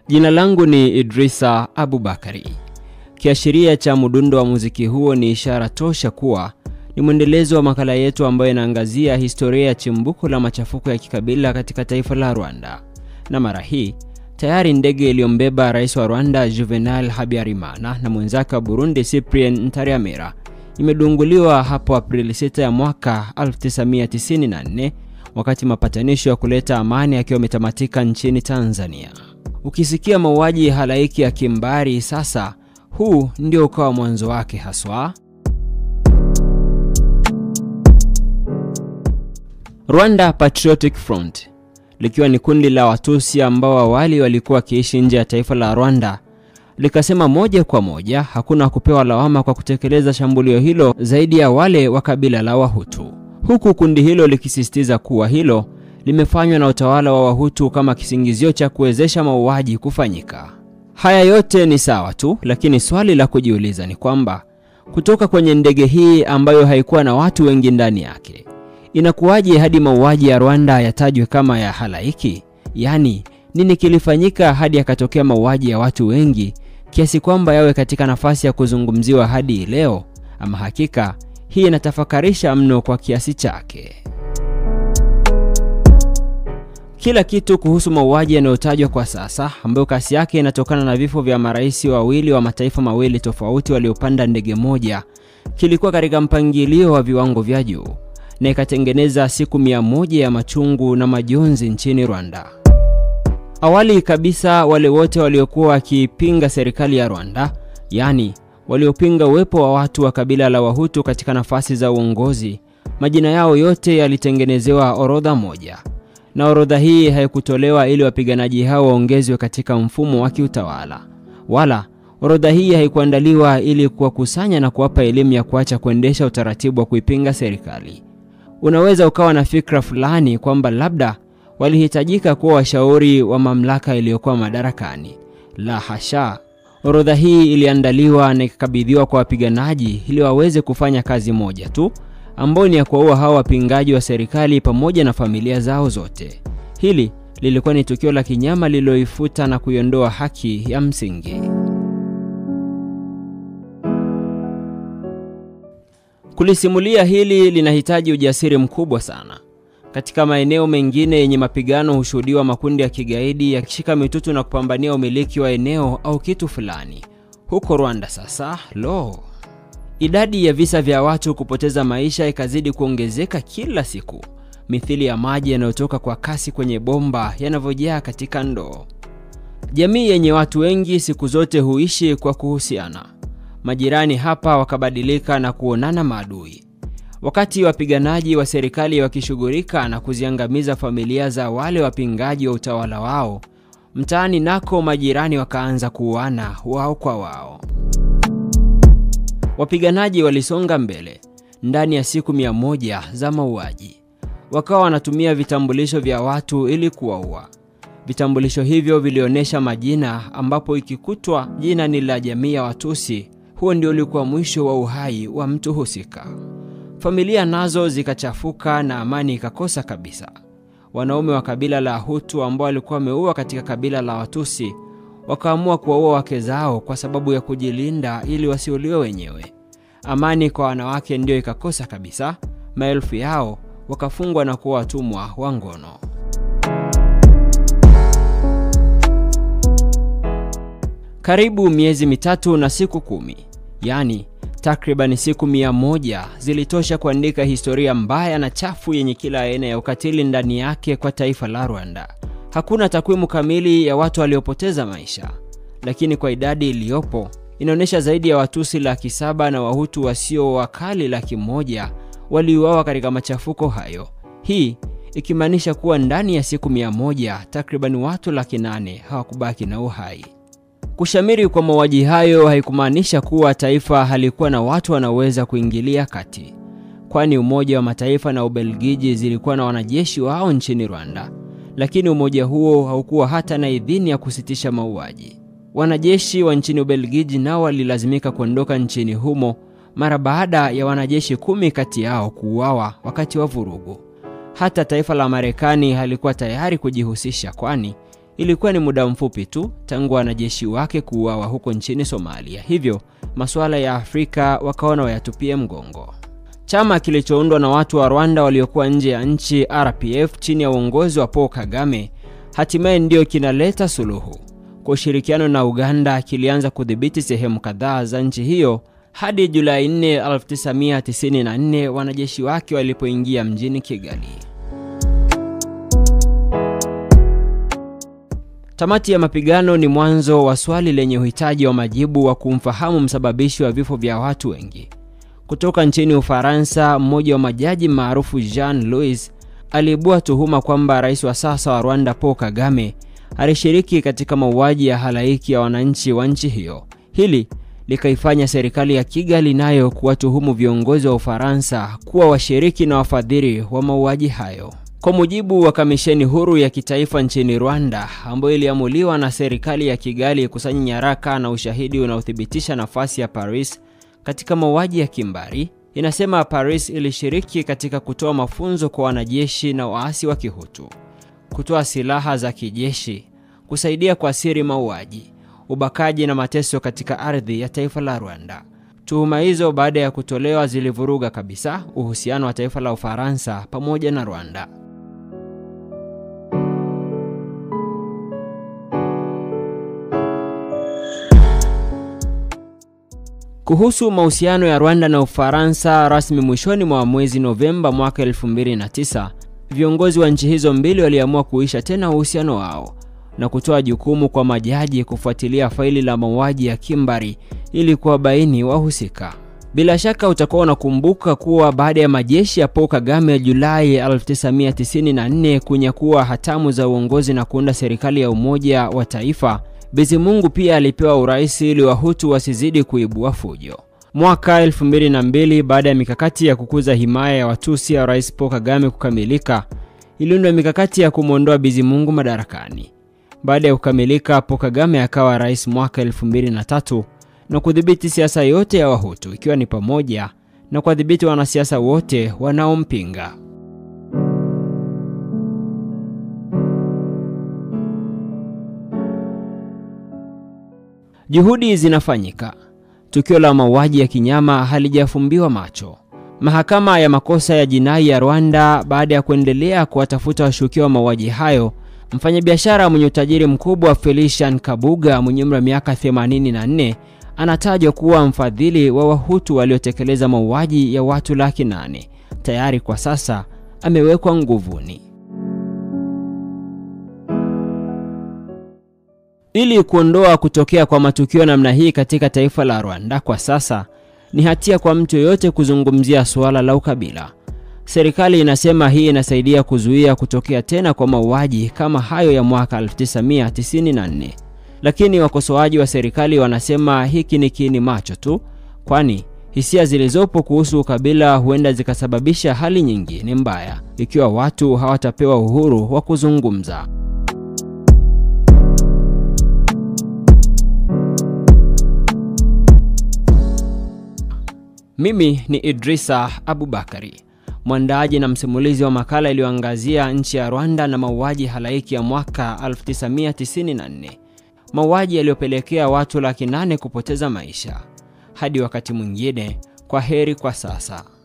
Jina langu ni Idrisa Abubakari. Kiashiria cha mdundo wa muziki huo ni ishara tosha kuwa ni mwendelezo wa makala yetu ambayo inaangazia historia ya chimbuko la machafuko ya kikabila katika taifa la Rwanda. Na mara hii tayari ndege iliyombeba rais wa Rwanda Juvenal Habyarimana na mwenzake wa Burundi Cyprien Ntaryamira imedunguliwa hapo Aprili 6 ya mwaka 1994 wakati mapatanisho ya kuleta amani yakiwa yametamatika nchini Tanzania. Ukisikia mauaji halaiki ya kimbari sasa, huu ndio ukawa mwanzo wake haswa. Rwanda Patriotic Front likiwa ni kundi la Watusi ambao awali walikuwa wakiishi nje ya taifa la Rwanda likasema moja kwa moja hakuna kupewa lawama kwa kutekeleza shambulio hilo zaidi ya wale wa kabila la Wahutu, huku kundi hilo likisisitiza kuwa hilo limefanywa na utawala wa Wahutu kama kisingizio cha kuwezesha mauaji kufanyika. Haya yote ni sawa tu, lakini swali la kujiuliza ni kwamba kutoka kwenye ndege hii ambayo haikuwa na watu wengi ndani yake, inakuwaje hadi mauaji ya Rwanda yatajwe kama ya halaiki? Yaani, nini kilifanyika hadi yakatokea mauaji ya watu wengi kiasi kwamba yawe katika nafasi ya kuzungumziwa hadi leo? Ama hakika hii inatafakarisha mno kwa kiasi chake. Kila kitu kuhusu mauaji yanayotajwa kwa sasa, ambayo kasi yake inatokana na vifo vya marais wawili wa mataifa mawili tofauti waliopanda ndege moja, kilikuwa katika mpangilio wa viwango vya juu na ikatengeneza siku mia moja ya machungu na majonzi nchini Rwanda. Awali kabisa, wale wote waliokuwa wakipinga serikali ya Rwanda, yaani waliopinga uwepo wa watu wa kabila la Wahutu katika nafasi za uongozi, majina yao yote yalitengenezewa orodha moja na orodha hii haikutolewa ili wapiganaji hao waongezwe katika mfumo wa kiutawala, wala orodha hii haikuandaliwa ili kuwakusanya na kuwapa elimu ya kuacha kuendesha utaratibu wa kuipinga serikali. Unaweza ukawa na fikra fulani kwamba labda walihitajika kuwa washauri wa mamlaka iliyokuwa madarakani. La hasha! Orodha hii iliandaliwa na ikakabidhiwa kwa wapiganaji ili waweze kufanya kazi moja tu ambao ni ya kuwaua hao wapingaji wa serikali pamoja na familia zao zote. Hili lilikuwa ni tukio la kinyama lililoifuta na kuiondoa haki ya msingi. Kulisimulia hili linahitaji ujasiri mkubwa sana. Katika maeneo mengine yenye mapigano hushuhudiwa makundi ya kigaidi yakishika mitutu na kupambania umiliki wa eneo au kitu fulani. Huko Rwanda sasa, lo, idadi ya visa vya watu kupoteza maisha ikazidi kuongezeka kila siku, mithili ya maji yanayotoka kwa kasi kwenye bomba yanavyojaa katika ndoo. Jamii yenye watu wengi siku zote huishi kwa kuhusiana. Majirani hapa wakabadilika na kuonana maadui. Wakati wapiganaji wa serikali wakishughulika na kuziangamiza familia za wale wapingaji wa utawala wao, mtaani nako majirani wakaanza kuuana wao kwa wao. Wapiganaji walisonga mbele ndani ya siku mia moja za mauaji, wakawa wanatumia vitambulisho vya watu ili kuwaua. Vitambulisho hivyo vilionyesha majina, ambapo ikikutwa jina ni la jamii ya Watusi, huo ndio ulikuwa mwisho wa uhai wa mtu husika. Familia nazo zikachafuka na amani ikakosa kabisa. Wanaume wa kabila la Hutu ambao walikuwa wameua katika kabila la Watusi wakaamua kuwaua wake zao kwa sababu ya kujilinda ili wasiuliwe wenyewe. Amani kwa wanawake ndiyo ikakosa kabisa. Maelfu yao wakafungwa na kuwa watumwa wa ngono. Karibu miezi mitatu na siku kumi, yaani takriban siku mia moja zilitosha kuandika historia mbaya na chafu yenye kila aina ya ukatili ndani yake kwa taifa la Rwanda. Hakuna takwimu kamili ya watu waliopoteza maisha, lakini kwa idadi iliyopo inaonyesha zaidi ya Watusi laki saba na Wahutu wasio wakali laki moja waliuawa katika machafuko hayo, hii ikimaanisha kuwa ndani ya siku mia moja takriban watu laki nane hawakubaki na uhai. Kushamiri kwa mauaji hayo haikumaanisha kuwa taifa halikuwa na watu wanaweza kuingilia kati, kwani Umoja wa Mataifa na Ubelgiji zilikuwa na wanajeshi wao nchini Rwanda, lakini umoja huo haukuwa hata na idhini ya kusitisha mauaji. Wanajeshi wa nchini Ubelgiji nao walilazimika kuondoka nchini humo mara baada ya wanajeshi kumi kati yao kuuawa wakati wa vurugu. Hata taifa la Marekani halikuwa tayari kujihusisha, kwani Ilikuwa ni muda mfupi tu tangu wanajeshi wake kuuawa huko nchini Somalia, hivyo masuala ya Afrika wakaona wayatupie mgongo. Chama kilichoundwa na watu wa Rwanda waliokuwa nje ya nchi, RPF, chini ya uongozi wa Paul Kagame, hatimaye ndio kinaleta suluhu. Kwa ushirikiano na Uganda, kilianza kudhibiti sehemu kadhaa za nchi hiyo hadi Julai 4, 1994 wanajeshi wake walipoingia mjini Kigali. Tamati ya mapigano ni mwanzo wa swali lenye uhitaji wa majibu wa kumfahamu msababishi wa vifo vya watu wengi. Kutoka nchini Ufaransa, mmoja wa majaji maarufu Jean Louis aliibua tuhuma kwamba rais wa sasa wa Rwanda Paul Kagame alishiriki katika mauaji ya halaiki ya wananchi wa nchi hiyo. Hili likaifanya serikali ya Kigali nayo kuwatuhumu viongozi wa Ufaransa kuwa washiriki na wafadhili wa mauaji hayo. Kwa mujibu wa kamisheni huru ya kitaifa nchini Rwanda ambayo iliamuliwa na serikali ya Kigali kusanya nyaraka na ushahidi unaothibitisha nafasi ya Paris katika mauaji ya kimbari, inasema Paris ilishiriki katika kutoa mafunzo kwa wanajeshi na waasi wa Kihutu, kutoa silaha za kijeshi, kusaidia kwa siri mauaji, ubakaji na mateso katika ardhi ya taifa la Rwanda. Tuhuma hizo baada ya kutolewa zilivuruga kabisa uhusiano wa taifa la Ufaransa pamoja na Rwanda. Kuhusu mahusiano ya Rwanda na Ufaransa, rasmi mwishoni mwa mwezi Novemba mwaka 2009, viongozi wa nchi hizo mbili waliamua kuisha tena uhusiano wao na kutoa jukumu kwa majaji kufuatilia faili la mauaji ya kimbari ili kuwabaini wahusika. Bila shaka utakuwa unakumbuka kuwa baada ya majeshi ya Paul Kagame ya Julai 1994 kunyakua hatamu za uongozi na kuunda serikali ya umoja wa taifa, Bizimungu pia alipewa urais ili Wahutu wasizidi kuibua fujo. Mwaka 2002 baada ya mikakati ya kukuza himaya ya Watusi ya Rais Paul Kagame kukamilika, iliundwa mikakati ya kumwondoa Bizimungu madarakani. Baada ya kukamilika, Paul Kagame akawa rais mwaka 2003 na kudhibiti siasa yote ya Wahutu ikiwa ni pamoja na kuwadhibiti wanasiasa wote wanaompinga. Juhudi zinafanyika. Tukio la mauaji ya kinyama halijafumbiwa macho. Mahakama ya makosa ya jinai ya Rwanda, baada ya kuendelea kuwatafuta washukiwa wa mauaji hayo, mfanyabiashara mwenye utajiri mkubwa Felician Kabuga mwenye umri wa miaka 84 anatajwa kuwa mfadhili wa Wahutu waliotekeleza mauaji ya watu laki nane. Tayari kwa sasa amewekwa nguvuni. Ili kuondoa kutokea kwa matukio namna hii katika taifa la Rwanda kwa sasa, ni hatia kwa mtu yoyote kuzungumzia suala la ukabila. Serikali inasema hii inasaidia kuzuia kutokea tena kwa mauaji kama hayo ya mwaka 1994. Lakini wakosoaji wa serikali wanasema hiki ni kiini macho tu, kwani hisia zilizopo kuhusu ukabila huenda zikasababisha hali nyingine mbaya ikiwa watu hawatapewa uhuru wa kuzungumza. Mimi ni Idrisa Abubakari, mwandaaji na msimulizi wa makala iliyoangazia nchi ya Rwanda na mauaji halaiki ya mwaka 1994, mauaji yaliyopelekea watu laki nane kupoteza maisha. Hadi wakati mwingine, kwa heri kwa sasa.